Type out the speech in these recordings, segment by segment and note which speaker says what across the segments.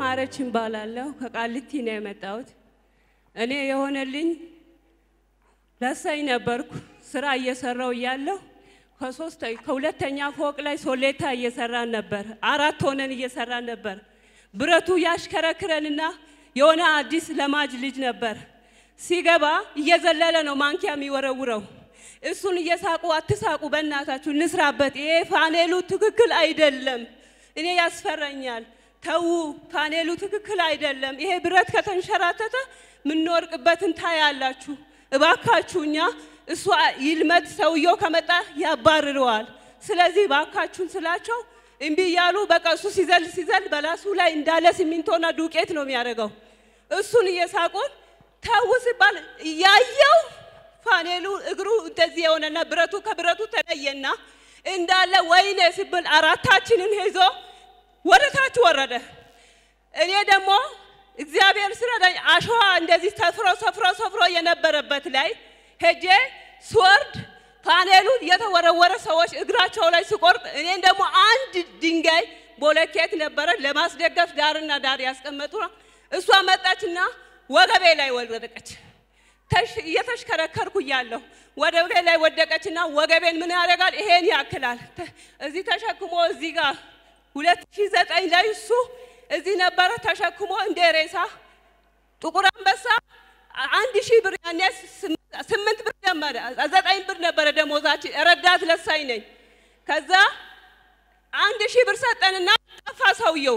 Speaker 1: ማረች እባላለሁ። ከቃሊቲ ነው የመጣሁት። እኔ የሆነልኝ ረሳኝ ነበርኩ። ስራ እየሰራው እያለሁ ከሶስት ከሁለተኛ ፎቅ ላይ ሶሌታ እየሰራን ነበር። አራት ሆነን እየሰራን ነበር። ብረቱ ያሽከረክረንና የሆነ አዲስ ለማጅ ልጅ ነበር ሲገባ እየዘለለ ነው ማንኪያ የሚወረውረው። እሱን እየሳቁ አትሳቁ፣ በእናታችሁ እንስራበት፣ ይሄ ፓኔሉ ትክክል አይደለም፣ እኔ ያስፈራኛል፣ ተዉ፣ ፓኔሉ ትክክል አይደለም፣ ይሄ ብረት ከተንሸራተተ የምንወርቅበትን ታያላችሁ፣ እባካችሁ እኛ እሱ ይልመድ፣ ሰውየው ከመጣ ያባርረዋል። ስለዚህ እባካችሁን ስላቸው እምቢ እያሉ በቃ እሱ ሲዘል ሲዘል በላሱ ላይ እንዳለ ሲሚንቶና ዱቄት ነው የሚያደርገው። እሱን እየሳቁን ተው ሲባል እያየው ፓኔሉ እግሩ እንደዚህ የሆነና ብረቱ ከብረቱ ተለየና እንዳለ ወይኔ ሲብል አራታችንን ይዞ ወደ ታች ወረደ። እኔ ደግሞ እግዚአብሔር ስረዳኝ አሸዋ እንደዚህ ሰፍሮ ሰፍሮ ሰፍሮ የነበረበት ላይ ሄጄ ስወርድ ፓኔሉ የተወረወረ ሰዎች እግራቸው ላይ ስቆርጥ እኔን ደግሞ አንድ ድንጋይ ቦለኬት ነበረ ለማስደገፍ ዳርና ዳር ያስቀመጡ እሷ መጣችና ወገቤ ላይ ወደቀች። እየተሽከረከርኩ እያለሁ ወገቤ ላይ ወደቀችና ወገቤን ምን ያደርጋል? ይሄን ያክላል። እዚህ ተሸክሞ እዚህ ጋር ሁለት ሺህ ዘጠኝ ላይ እሱ እዚህ ነበረ ተሸክሞ እንደ ሬሳ ጥቁር አንበሳ አንድ ሺህ ብር ያኔ ስምንት ብር ነበረ ዘጠኝ ብር ነበረ ደሞዛችን። ረዳት ለሳኝ ነኝ። ከዛ አንድ ሺህ ብር ሰጠንና ጠፋ ሰውየው።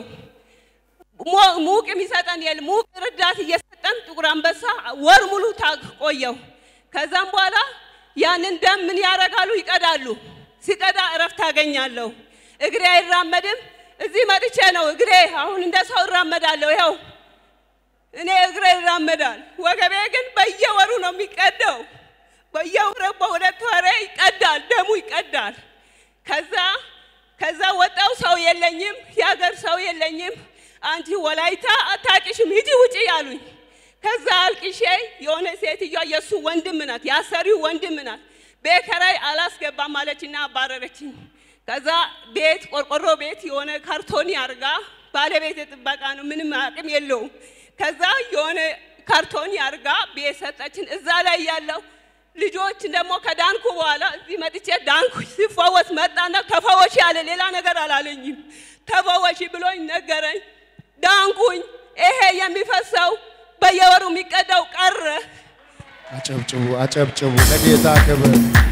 Speaker 1: ሙቅ የሚሰጠን የለ ሙቅ ረዳት እየሰጠን ጥቁር አንበሳ ወር ሙሉ ቆየው። ከዛም በኋላ ያንን ደም ምን ያደርጋሉ? ይቀዳሉ። ሲቀዳ እረፍት አገኛለሁ። እግሬ አይራመድም። እዚህ መጥቼ ነው እግሬ አሁን እንደ ሰው እራመዳለሁ። ይኸው እኔ እግሬ ይራመዳል። ወገቤ ግን በየወሩ ነው የሚቀደው። በየወሩ በሁለት ወሬ ይቀዳል፣ ደሙ ይቀዳል። ከዛ ከዛ ወጣው ሰው የለኝም፣ የሀገር ሰው የለኝም። አንቺ ወላይታ አታቂሽም፣ ሂጂ ውጪ ያሉኝ። ከዛ አልቅሼ የሆነ ሴትዮዋ የእሱ ወንድም ናት፣ ያሰሪው ወንድም ናት። ቤት ኪራይ አላስገባም አለችና አባረረችኝ። ከዛ ቤት ቆርቆሮ ቤት የሆነ ካርቶኒ አርጋ ባለቤት ጥበቃ ነው፣ ምንም አቅም የለውም። ከዛ የሆነ ካርቶኒ አርጋ ቤት ሰጠችን። እዛ ላይ ያለው ልጆች ደግሞ ከዳንኩ በኋላ እዚህ መጥቼ ዳንኩ። ሲፈወስ መጣና ተፈወሽ ያለ ሌላ ነገር አላለኝም። ተፈወሽ ብሎኝ ነገረኝ። ዳንኩኝ። ይሄ የሚፈሰው በየወሩ የሚቀዳው ቀረ።
Speaker 2: አጨብጭቡ፣ አጨብጭቡ ለጌታ ክብር።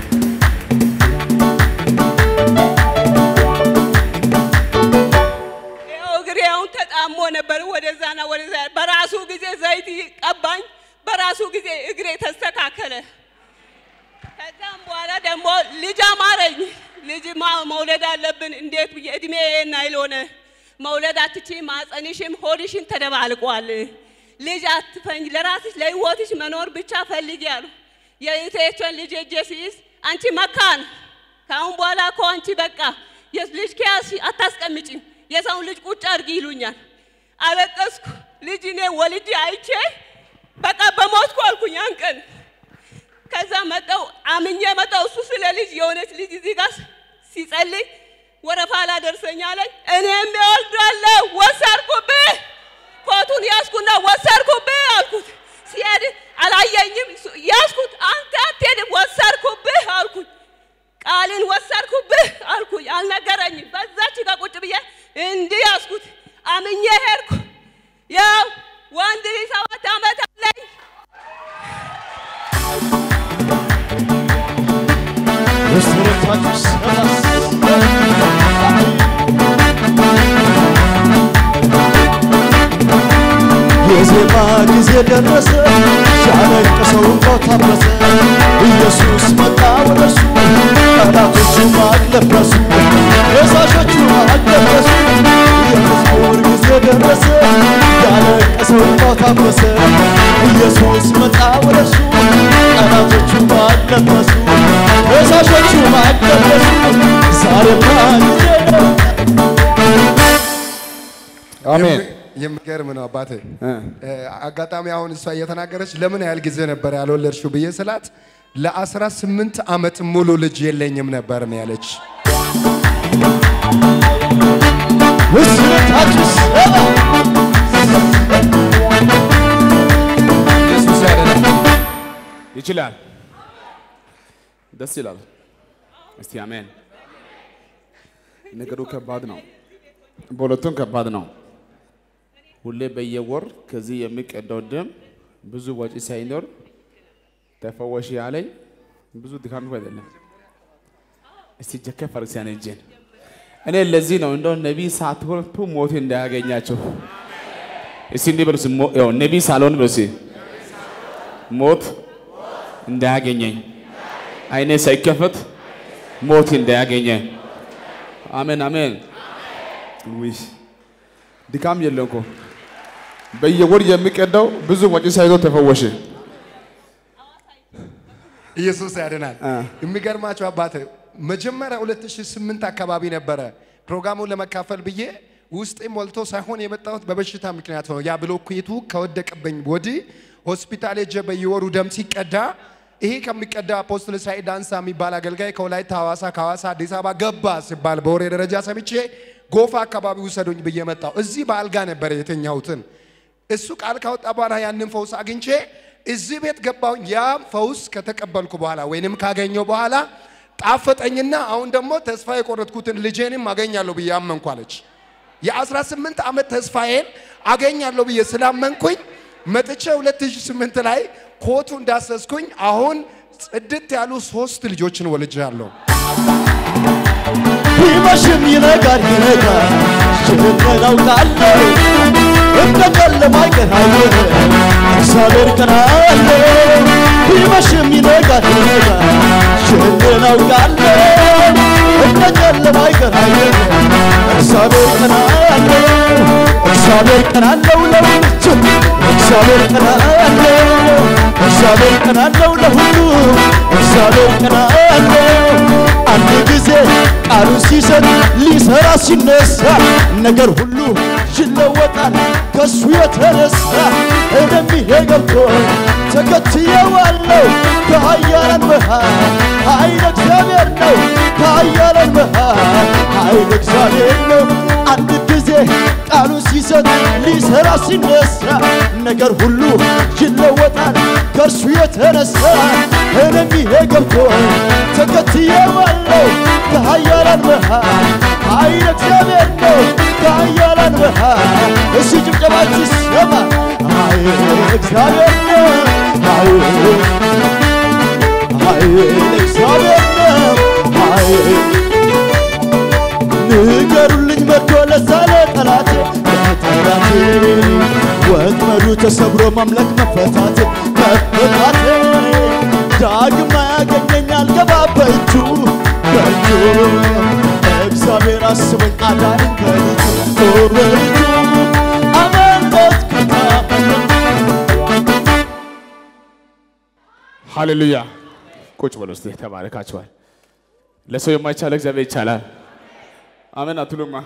Speaker 1: ይኸው እግሬ አሁን ተጣሞ ነበር ወደዛና ወደዛ። በራሱ ጊዜ ዘይት ቀባኝ። በራሱ ጊዜ እግሬ ተስተካከለ። ከዛም በኋላ ደግሞ ልጅ አማረኝ። ልጅ መውለድ አለብን። እንዴት ብዬ እድሜ ናይል ሆነ። መውለድ አትችይም፣ ማጸንሽም ሆድሽን ተደባልቋል። ልጅ አትፈኝ፣ ለራስሽ ለህይወትሽ መኖር ብቻ ፈልጊ አሉ። የእህቴችን ልጅ እጄ ሲይዝ አንቺ መካን፣ ከአሁን በኋላ እኮ አንቺ በቃ ልጅ ከያዝሽ አታስቀምጪም፣ የሰውን ልጅ ቁጭ አድርጊ ይሉኛል። አለቀስኩ። ልጅ እኔ ወልጄ አይቼ በቃ በሞትኩ አልኩኝ ያን ቀን። ከዛ መጣው አምኜ መጣው። እሱ ስለ ልጅ የሆነች ልጅ እዚህ ጋር ሲጸልይ ወረፋ ላደርሰኝ አለኝ። እኔም እወልዳለሁ ወሰድኩብህ፣ ኮቱን ያዝኩና ወሰድኩብህ አልኩት። ሲሄድ አላየኝም። ያዝኩት። አንተ አትሄድም፣ ወሰድኩብህ አልኩኝ። ቃልን ወሰድኩብህ አልኩኝ። አልነገረኝም። በዛች ጋር ቁጭ ብዬ እንዲህ ያዝኩት። አምኜ ሄድኩ። ያው ወንድ ልጅ ሰባት ዓመት አለኝ።
Speaker 2: በስተረታችሁ የዜማ ጊዜ ደረሰ፣ ያለቀሰው እንባው ታበሰ። ኢየሱስ መጣ ወደ እርሱ፣ ጠላቶቹ ማቅ ለበሱ፣ ከሳሾቹ ማቅ ለበሱ። የመዝሙር ጊዜ ደረሰ፣ ያለቀሰው እንባው ታበሰ። ኢየሱስ መጣ ወደ እርሱ፣ ጠላቶቹ ማቅ ለበሱ፣ ከሳሾቹ ማቅ ለበሱ። ዛሬማ ጊዜ ነው።
Speaker 3: አሜን።
Speaker 2: የሚገርም ነው አባቴ። አጋጣሚ አሁን እሷ እየተናገረች ለምን ያህል ጊዜ ነበር ያልወለድሽው ብዬ ስላት ለአስራ ስምንት ዓመት ሙሉ ልጅ የለኝም ነበር ነው ያለች።
Speaker 3: ምስረታችሁ ሰባ ይችላል። ደስ ይላል። እስቲ አሜን። ነገሩ ከባድ ነው። በሁለቱም ከባድ ነው። ሁሌ በየወር ከዚህ የሚቀዳው ደም ብዙ ወጪ ሳይኖር ተፈወሽ ያለኝ ብዙ ድካም አይደለም። እስቲ ጀከ ፈሪሳውያን እጄን እኔ ለዚህ ነው እንደው ነቢይ ሳትሆን ቱ ሞት እንዳያገኛቸው እስቲ እንዲህ በሉ እስኪ ሞ- ያው ነቢይ ሳልሆን በሉ እስኪ ሞት እንዳያገኘኝ አይኔ ሳይከፈት ሞት እንዳያገኘኝ። አሜን አሜን። ውይ ድካም የለም እኮ በየወር የሚቀዳው ብዙ ወጪ ሳይዞር ተፈወሽ።
Speaker 2: ኢየሱስ ያድናል። የሚገርማቸው አባት መጀመሪያ 2008 አካባቢ ነበረ ፕሮግራሙን ለመካፈል ብዬ ውስጤ ሞልቶ ሳይሆን የመጣሁት በበሽታ ምክንያት ነው። ያ ብሎኬቱ ከወደቀብኝ ወዲህ ሆስፒታል ሄጄ በየወሩ ደም ሲቀዳ ይሄ ከሚቀዳ አፖስትል ሳይድ ዳንሳ የሚባል አገልጋይ ከወላይታ ሐዋሳ፣ ከሐዋሳ አዲስ አበባ ገባ ሲባል በወሬ ደረጃ ሰምቼ ጎፋ አካባቢ ውሰዱኝ ብዬ መጣሁ። እዚህ በአልጋ ነበረ የተኛሁትን እሱ ቃል ካወጣ በኋላ ያንን ፈውስ አግኝቼ እዚህ ቤት ገባሁኝ። ያ ፈውስ ከተቀበልኩ በኋላ ወይንም ካገኘው በኋላ ጣፈጠኝና አሁን ደግሞ ተስፋ የቆረጥኩትን ልጄንም አገኛለሁ ብዬ አመንኩ አለች። የ18 ዓመት ተስፋዬን አገኛለሁ ብዬ ስላመንኩኝ መጥቼ 2008 ላይ ኮቱ እንዳሰስኩኝ አሁን ጽድት ያሉ ሶስት ልጆችን ወልጃለሁ።
Speaker 4: ቢመሽም ይነጋል ይነጋል ሽፍን አውቃለሁ እንደ ጨለማ ቀን አይሆንም እግዚአብሔር ቀን አለው ቢመሽም ይነጋል ይነጋል ሽፍን አውቃለሁ እንደ ጨለማ ቀን አይሆንም እግዚአብሔር ቀን አለው እግዚአብሔር ቀን አለው ለሁሉ እግዚአብሔር ቀን አለው እግዚአብሔር ቀን አለው ለሁሉ እግዚአብሔር ቀን አለው አንድ ጊዜ ቃሉን ሲሰጥ ሊሰራ ሲነሳ ነገር ሁሉ ይለወጣል ከሱ የተነሳ እኔም ይሄ ገብቶኝ ተከትየዋለሁ ከኃያላን መሃል ኃይል እግዚአብሔር ነው ከኃያላን መሃል ኃይል እግዚአብሔር ነው አንድ ጊዜ ቃሉን ሲሰጥ ሊሰራ ሲነሳ ነገር ሁሉ ይለወጣል ከእርሱ የተነሳ እኔም ይሄ ገብቶኝ ተከትየዋለሁ ከኃያላን መሃል ኃይል እግዚአብሔር ነው ከኃያላን መሃል እሺ ጭብጨባችሁ ይሰማ ኃይል እግዚአብሔር ነው ኃይል ኃይል እግዚአብሔር ነው ኃይል ንገሩልኝ መርዶ ለዛለ ጠላቴ ለጠላቴ ወጥመዱ ተሰብሮ ማምለክ መፈታት መፈታቴ ዳግም አያገኘኝ አልገባ በእጁ በእጁ እግዚአብሔር አስበኝ አዳነኝ በልጁ ኦ በልጁ አመለጥኩት
Speaker 3: ሃሌሉያ። ቁጭ በሉ እስቲ ተባረካችኋል። ለሰው የማይቻል እግዚአብሔር ይቻላል። አሜን አትሉማ?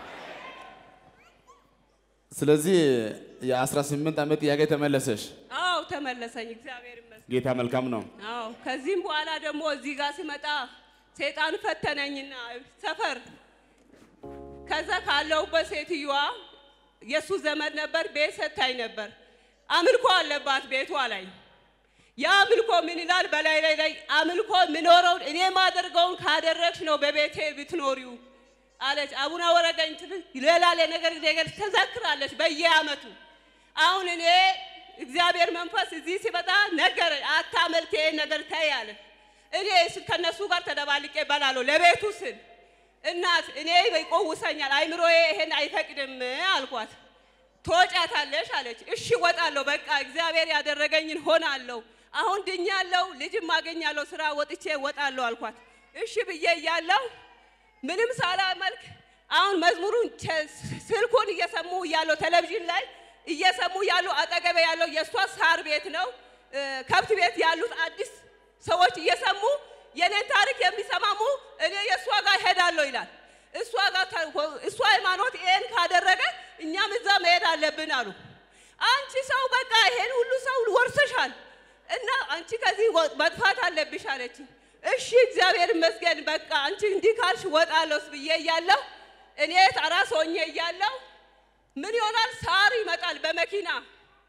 Speaker 3: ስለዚህ የ18 ዓመት ጥያቄ ተመለሰሽ።
Speaker 1: አዎ ተመለሰኝ። እግዚአብሔር ይመስገን።
Speaker 3: ጌታ መልካም ነው።
Speaker 1: አዎ ከዚህም በኋላ ደግሞ እዚህ ጋር ስመጣ ሰይጣን ፈተነኝና ሰፈር ከዛ ካለሁበት ሴትዮዋ የእሱ ዘመድ ነበር፣ ቤት ሰታኝ ነበር። አምልኮ አለባት ቤቷ ላይ። ያ አምልኮ ምን ይላል? በላይ ላይ ላይ አምልኮ ምኖረውን እኔ ማደርገውን ካደረግሽ ነው በቤቴ ብትኖሪው አለች። አቡነ ወረደኝ ትል ሌላ ነገር ነገር ተዘክራለች በየአመቱ። አሁን እኔ እግዚአብሔር መንፈስ እዚህ ሲመጣ ነገረኝ፣ አታመልክ ይሄን ነገር ተይ አለ። እኔ ስ- ከነሱ ጋር ተደባልቄ እበላለሁ ለቤቱ ስል እናት እኔ ይቆውሰኛል፣ አይምሮዬ ይሄን አይፈቅድም አልኳት። ትወጫታለሽ አለች። እሺ ወጣለሁ፣ በቃ እግዚአብሔር ያደረገኝን ሆናለሁ። አሁን ድኛለሁ፣ ልጅም አገኛለሁ፣ ስራ ወጥቼ ወጣለሁ አልኳት። እሺ ብዬ እያለሁ ምንም ሳላመልክ አሁን መዝሙሩን ቸ- ስልኩን እየሰሙ እያለሁ ቴሌቪዥን ላይ እየሰሙ ያሉ አጠገቤ ያለው የእሷ ሳር ቤት ነው እ፣ ከብት ቤት ያሉት አዲስ ሰዎች እየሰሙ የኔን ታሪክ የሚሰማሙ እኔ የእሷ ጋር ሄዳለሁ ይላል። እሷ ጋር ተ- እሷ ሃይማኖት ይሄን ካደረገ እኛም እዛ መሄድ አለብን አሉ። አንቺ ሰው በቃ ይሄን ሁሉ ሰው ወርሰሻል እና አንቺ ከዚህ ወ- መጥፋት አለብሽ አለችኝ። እሺ እግዚአብሔር ይመስገን በቃ አንቺ እንዲህ ካልሽ ወጣለሁ ብዬ እያለሁ እኔ አራስ ሆኜ እያለሁ ምን ይሆናል ሳር ይመጣል በመኪና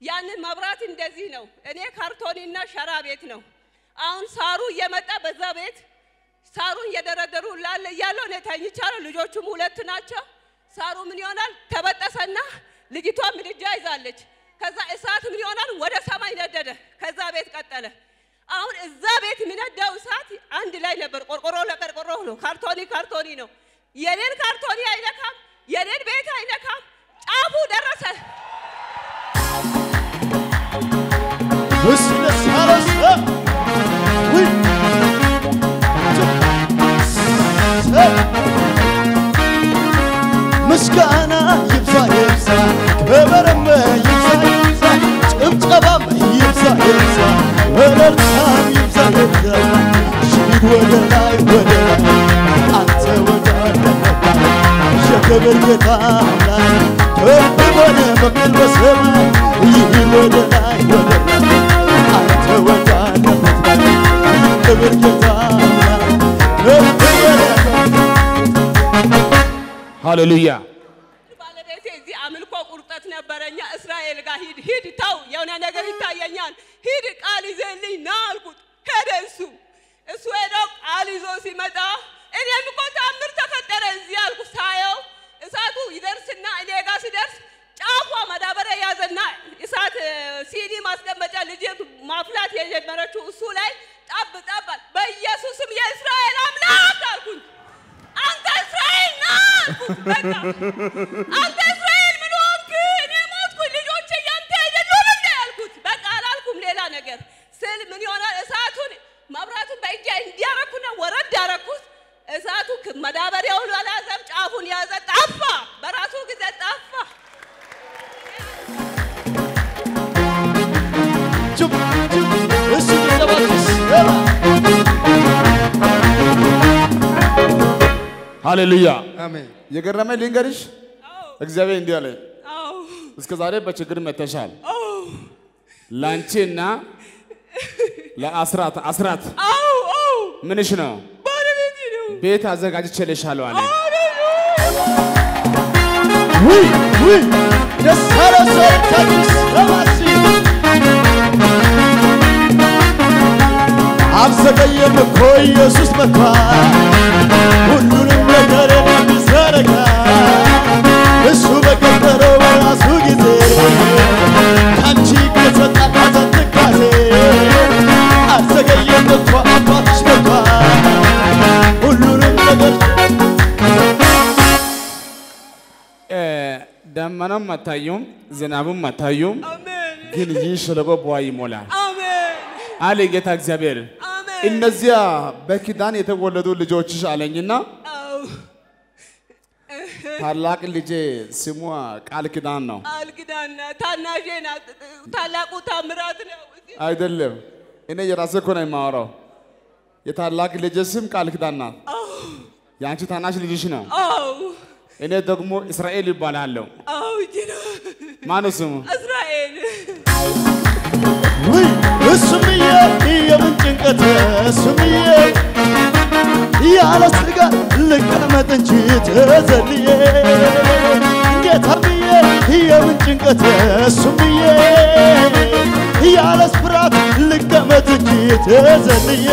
Speaker 1: ያንን መብራት እንደዚህ ነው። እኔ ካርቶኒና ሸራ ቤት ነው። አሁን ሳሩ እየመጣ በዛ ቤት ሳሩን እየደረደሩ ላለ እያለው እኔ ተኝቻለሁ። ልጆቹም ሁለት ናቸው። ሳሩ ምን ይሆናል ተበጠሰና ልጅቷ ምድጃ ይዛለች። ከዛ እሳት ምን ይሆናል ወደ ሰማይ ነደደ። ከዛ ቤት ቀጠለ። አሁን እዛ ቤት የሚነዳው እሳት አንድ ላይ ነበር። ቆርቆሮ ለቆርቆሮ ነው። ካርቶኒ ካርቶኒ ነው። የኔን ካርቶኒ አይነካም፣ የኔን ቤት አይነካም። ጫፉ ደረሰ።
Speaker 4: እስቲ ደስ ያለው ሰው ውይ! ሰው! ምስጋና ይብዛ ይብዛ፣ ክብርም ይብዛ ይብዛ፣ ጭብጨባም ይብዛ ይብዛ፣ እልልታም ይብዛ ይብዛ። ሽሂድ ወደ ላይ ወደ ላይ አንተ ወዳለበት የክብር ጌታ አምላክ ከፍ በለ በምድር በሰማይ ይሂድ ወደ ላይ ወደ ላይ አንተ ወዳለበት ላይ የክብር ጌታ አምላክ ከፍ በለ
Speaker 3: ሃሌሉያ
Speaker 1: ባለቤቴ እዚህ አምልኮ ቁርጠት ነበረኛ። እስራኤል ጋር ሂድ ሂድ፣ ተው የሆነ ነገር ይታየኛል፣ ሂድ ቃል ይዘልኝ ና አልኩት። ሄደ እሱ እሱ ሄዶ ቃል ይዞ ሲመጣ እኔም እኮ ታምር ተፈጠረ እዚህ አልኩ። ሳየው እሳቱ ይደርስና እኔ ጋር ሲደርስ ጫፏ ማዳበሪያ ያዘና እሳት እ፣ ሲኒ ማስቀመጫ ልጅ ማፍላት የጀመረችው እሱ ላይ ጠብ ጠባል። በኢየሱስም የእስራኤል አምላክ አልኩኝ። አንተ እስራኤል ና አልኩት። በቃ አንተ እስራኤል ምን ሆንክ? እኔ ሞትኩኝ፣ ልጆቼ ያንተ አይደሉም እንደ ያልኩት። በቃ አላልኩም ሌላ ነገር ስል ምን ይሆናል እሳቱን መብራቱን በእጄ እንዲያረኩና ወረድ ያረኩት እሳቱ ክ- መዳበሪያውን አልያዘም፣ ጫፉን ያዘ፣ ጠፋ። በራሱ ጊዜ ጠፋ።
Speaker 4: ጭብ ጭብ እስቲ ጭብጨባችሁ ሰማ
Speaker 3: ሃሌሉያ
Speaker 2: አሜን።
Speaker 3: የገረመኝ ልንገርሽ፣ እግዚአብሔር እንዲህ አለኝ፣
Speaker 1: አዎ
Speaker 3: እስከ ዛሬ በችግር መተሻል።
Speaker 1: አዎ
Speaker 3: ላንቺና ለአስራት አስራት
Speaker 1: አዎ አዎ
Speaker 3: ምንሽ ነው
Speaker 1: ባለቤቴ ነው።
Speaker 3: ቤት አዘጋጅቼልሻለሁ አለ።
Speaker 4: ውይ ውይ ደስ ያለው ሰው ታዲስ ሰማሲ አልዘገየም እኮ ኢየሱስ መጥቷል ሁሉንም ነገር የሚዘረጋ እሱ በቀጠረው በራሱ ጊዜ ከአንቺ ከተጣላት ትካዜ አልዘገየም እኮ አባትሽ መጥቷል ሁሉንም ነገር
Speaker 3: እ፣ ደመናም አታዩም፣ ዝናቡም አታዩም፣
Speaker 1: አሜን
Speaker 3: ግን ይህ ሸለቆ በውሃ ይሞላል
Speaker 1: አሜን
Speaker 3: አለ ጌታ እግዚአብሔር።
Speaker 1: አሜን።
Speaker 3: እነዚያ በኪዳን የተወለዱ ልጆችሽ አለኝና
Speaker 1: አዎ
Speaker 3: ታላቅ ልጄ ስሟ ቃል ኪዳን ነው
Speaker 1: ቃል ኪዳን ናት። ታናሼ ናት። ታላቁ ታምራት ነው። እዚህ
Speaker 3: አይደለም። እኔ የራሴ እኮ ነው የማወራው። የታላቅ ልጄ ስም ቃል ኪዳን ናት። የአንቺ ታናሽ ልጅሽ ነው።
Speaker 1: አዎ
Speaker 3: እኔ ደግሞ እስራኤል ይባላለሁ።
Speaker 1: አዎ እጅ ነው
Speaker 3: ማነው ስሙ?
Speaker 1: እስራኤል
Speaker 4: ውይ እሱምዬ የምን ጭንቀት እሱምዬ ያለ ስጋት ልቀመጥ እንጂ ተዘልዬ ጌታምዬ የምን ጭንቀት እሱምዬ ያለ ፍርሃት ልቀመጥ እንጂ ተዘልዬ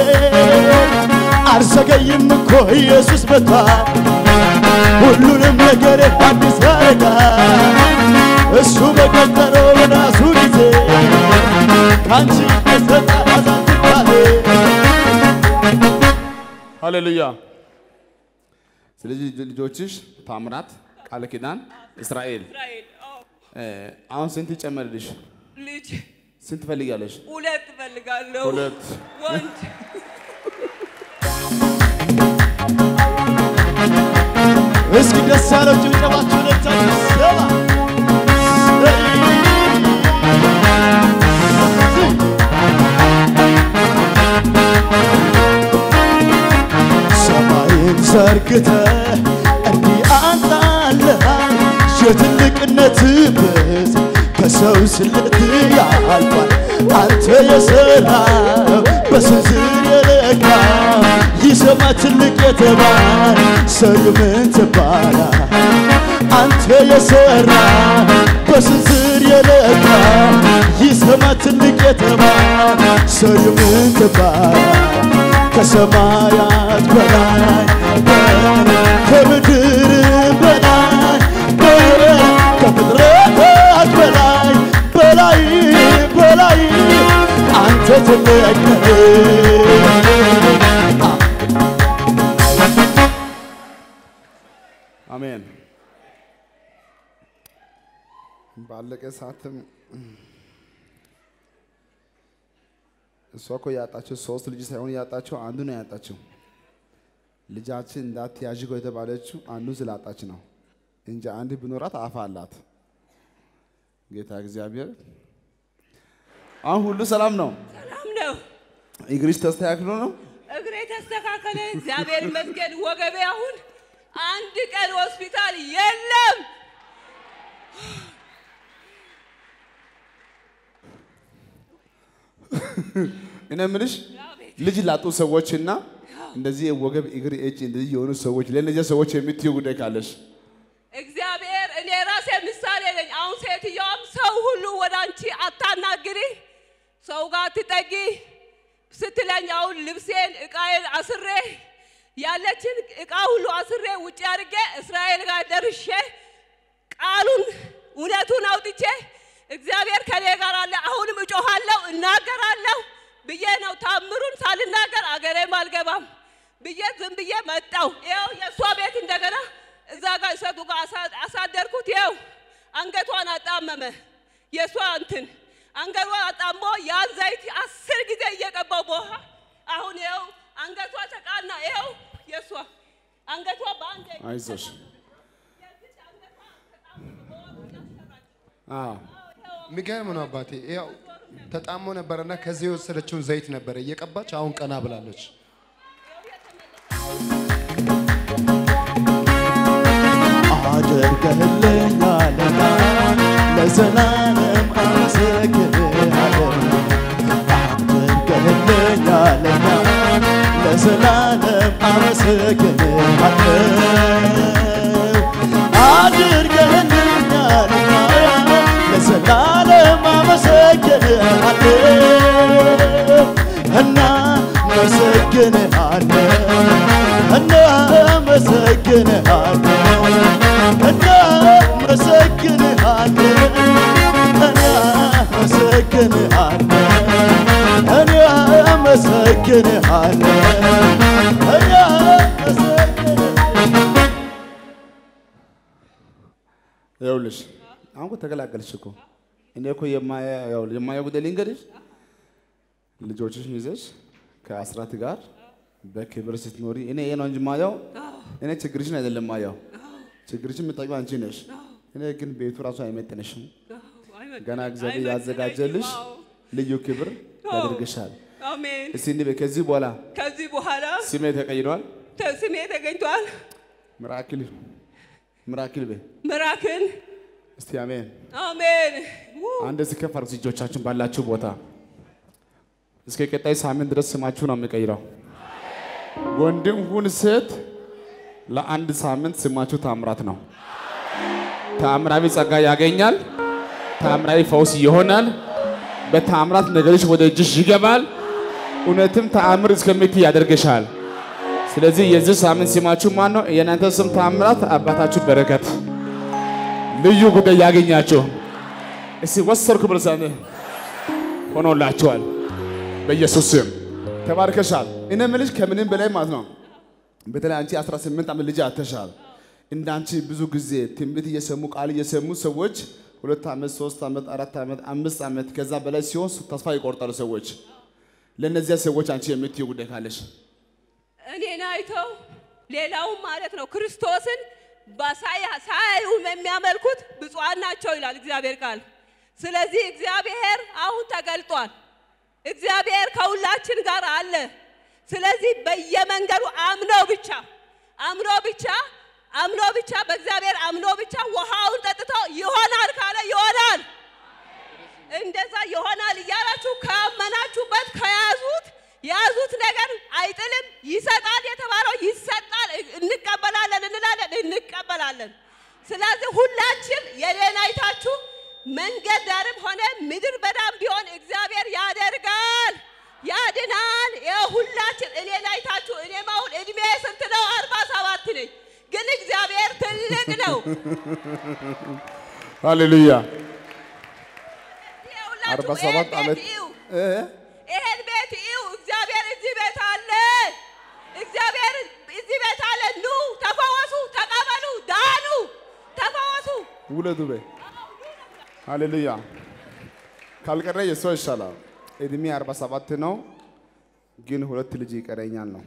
Speaker 4: አልዘገይም እኮ ኢየሱስ መጥቷል ሁሉንም ነገር አዲስ ያደርጋል እሱ በቀጠረው በራሱ ጊዜ ከአንቺ የሰጠ አዛትባሌ
Speaker 3: ሃሌሉያ። ስለዚህ ልጆችሽ ታምራት፣ ቃል ኪዳን፣ እስራኤል
Speaker 1: እስራኤል አዎ
Speaker 3: እ፣ አሁን ስንት ይጨመርልሽ?
Speaker 1: ልጅ
Speaker 3: ስንት ትፈልጊያለሽ?
Speaker 1: ሁለት እፈልጋለሁ።
Speaker 3: ሁለት።
Speaker 1: ወንድ
Speaker 4: እስኪ ደስ ያለው ጭብጨባችሁ ለታችሁ ሰባ ሰማይን ዘርግተ እንዲህ አንጣልሃል የትልቅነት ብዝ ከሰው ስለት ያልፋል አንተ የሰራው በስንዝር የለካ ይሰማ ትልቅ የተባለ ሰሪው ምን ትባላል? አንተ የሰራ በስንዝር የለካ ይሰማ ትልቅ የተባለ ሰሪው ምን ትባላል? ከሰማያት በላይ ከምድር በላይ ከፍጥረታት በላይ በላይ በላይ አንተ ትልቅ ነህ።
Speaker 3: አሜን። ባለቀ ሰዓትም እሷ እኮ ያጣችው ሶስት ልጅ ሳይሆን ያጣችው አንዱ ነው ያጣችው። ልጃችን እንዳትያዥ እኮ የተባለችው አንዱን ስላጣች ነው እንጂ አንድ ብኖራት አፍ አላት። ጌታ እግዚአብሔር አሁን ሁሉ ሰላም ነው።
Speaker 1: ሰላም ነው።
Speaker 3: እግርሽ ተስተካክሎ ነው።
Speaker 1: እግሬ ተስተካከለ። እግዚአብሔር ይመስገን። ወገቤ አሁን አንድ ቀን ሆስፒታል የለም።
Speaker 3: እኔ የምልሽ ልጅ ላጡ ሰዎችና እንደዚህ ወገብ፣ እግር፣ እጅ እንደዚህ የሆኑ ሰዎች ለእነዚያ ሰዎች የምትዩ ጉዳይ ካለሽ
Speaker 1: እግዚአብሔር እኔ ራሴ ምሳሌ ነኝ። አሁን ሴትዮዋም ሰው ሁሉ ወደ አንቺ አታናግሪ፣ ሰው ጋር አትጠጊ ስትለኝ አሁን ልብሴን እቃዬን አስሬ ያለችን እቃ ሁሉ አስሬ ውጭ አድርጌ እስራኤል ጋር ደርሼ ቃሉን እውነቱን አውጥቼ እግዚአብሔር ከኔ ጋር አለ፣ አሁንም እጮኻለሁ፣ እናገራለሁ ብዬ ነው ታምሩን ሳልናገር አገሬም አልገባም ብዬ ዝም ብዬ መጣው። ይኸው የእሷ ቤት እንደገና እዛ ጋር እሰቱ ጋር አሳ- አሳደርኩት። ይኸው አንገቷን አጣመመ። የእሷ እንትን አንገቷን አጣሞ ያን ዘይት አስር ጊዜ እየቀባው በውሃ አሁን ይኸው አንገቷ ተቃና። ይኸው የእሷ አንገቷ በአንድ
Speaker 3: አይዞሽ። አዎ
Speaker 2: የሚገርም ነው አባቴ። ያው ተጣሞ ነበረና ከዚህ የወሰደችውን ዘይት ነበረ እየቀባች አሁን ቀና ብላለች።
Speaker 4: አድርገህልኛልና ለዘላለም አመሰግንሃለሁ። አድርገህልኛልና ለዘላለም አመሰግንሃለሁ። አድርገህልኛልና ለዘላለም አመሰግንሃለሁ እናመሰግንሃለን እናመሰግንሃለን እናመሰግንሃለን እናመሰግንሃለን እናመሰግንሃለን እናመሰግንሃለን
Speaker 3: ይኸውልሽ አሁን እኮ ተገላገልሽ እኮ። እኔ እኮ የማያ- ያው የማየው ጉዳይ ልንገርሽ፣ ልጆችሽን ይዘሽ ከአስራት ጋር በክብር ስትኖሪ እኔ ይሄ ነው እንጂ ማየው እኔ ችግርሽን አይደለም ማየው። ችግርሽን የምታውቂው አንቺ ነሽ። እኔ ግን ቤቱ ራሱ አይመጥንሽም። ገና እግዚአብሔር ያዘጋጀልሽ ልዩ ክብር ያደርግሻል።
Speaker 1: አሜን።
Speaker 3: እስቲ እንዲህ በይ፣ ከዚህ በኋላ
Speaker 1: ከዚህ በኋላ
Speaker 3: ስሜ ተቀይሯል።
Speaker 1: ተ- ስሜ ተገኝቷል።
Speaker 3: ምራክል ምራክል በይ
Speaker 1: ምራክን
Speaker 3: እስቲ አሜን።
Speaker 1: አሜን። ው-
Speaker 3: አንድ እስከፍ አድርጉ እጆቻችሁን ባላችሁ ቦታ። እስከ ቀጣይ ሳምንት ድረስ ስማችሁ ነው የሚቀይረው። ወንድም ሁን ሴት፣ ለአንድ ሳምንት ስማችሁ ታምራት ነው። ተአምራዊ ጸጋ ያገኛል። ተአምራዊ ፈውስ ይሆናል። በተአምራት ነገሮች ወደ እጅሽ ይገባል። እውነትም ተአምር እስከምትይ ያደርግሻል። ስለዚህ የዚህ ሳምንት ስማችሁ ማን ነው? የእናንተ ስም ተአምራት፣ አባታችሁ በረከት፣ ልዩ ጉዳይ ያገኛችሁ። እስቲ ወሰርኩ ብለሳኔ ሆኖላችኋል። በኢየሱስ ስም ተባርከሻል። እኔ የምልሽ ከምንም በላይ ማለት ነው። በተለይ አንቺ 18 ዓመት ልጅ አተሻል። እንዳንቺ ብዙ ጊዜ ትንቢት እየሰሙ ቃል እየሰሙ ሰዎች ሁለት ዓመት፣ ሶስት ዓመት፣ አራት ዓመት፣ አምስት ዓመት ከዛ በላይ ሲሆን ተስፋ ይቆርጣሉ ሰዎች። ለእነዚያ ሰዎች አንቺ የምትይው ጉዳይ ካለሽ
Speaker 1: እኔን አይተው ሌላውም ማለት ነው ክርስቶስን በሳያ- ሳያዩ የሚያመልኩት ብፁዓን ናቸው ይላል እግዚአብሔር ቃል። ስለዚህ እግዚአብሔር አሁን ተገልጧል። እግዚአብሔር ከሁላችን ጋር አለ። ስለዚህ በየመንገዱ አምኖ ብቻ አምኖ ብቻ አምኖ ብቻ በእግዚአብሔር አምኖ ብቻ ውሃውን ጠጥቶ ይሆናል ካለ ይሆናል። እንደዛ ይሆናል እያላችሁ ካመናችሁበት ከያዙት የያዙት ነገር አይጥልም፣ ይሰጣል፣ ስለዚህ ሁላችን የኔን አይታችሁ መንገድ ዳርም ሆነ ምድር በዳም ቢሆን እግዚአብሔር ያደርጋል፣ ያድናል። የሁላችን እኔን አይታችሁ እኔም አሁን እድሜ ስንት ነው? አርባ ሰባት ነኝ። ግን እግዚአብሔር ትልቅ ነው።
Speaker 3: ሃሌሉያ
Speaker 1: የሁላችሁ
Speaker 3: አርባ
Speaker 1: ይሄን
Speaker 3: ሰባት
Speaker 1: ቤት
Speaker 3: ዓመት
Speaker 1: እዩ፣
Speaker 3: እ?
Speaker 1: ይሄን ቤት እዩ። እግዚአብሔር እዚህ ቤት አለ። እግዚአብሔር እዚህ ቤት አለ። ኑ ተፈወሱ፣ ተቀበሉ፣ ዳኑ፣ ተፈወሱ።
Speaker 3: ውለዱ በይ ሃሌሉያ ካልቀረ የሷ ይሻላል። እድሜ 47 ነው፣ ግን ሁለት ልጅ ይቀረኛል ነው።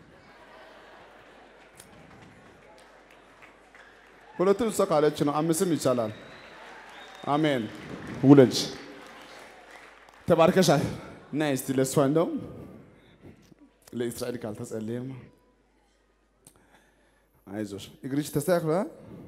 Speaker 3: ሁለቱም እሷ ካለች ነው፣ አምስትም ይቻላል። አሜን። ውለጅ ተባርከሻል። እና እስቲ ለእሷ እንደው ለእስራኤል ካልተጸለየማ አይዞሽ፣ እግርሽ ተስተካክሏል።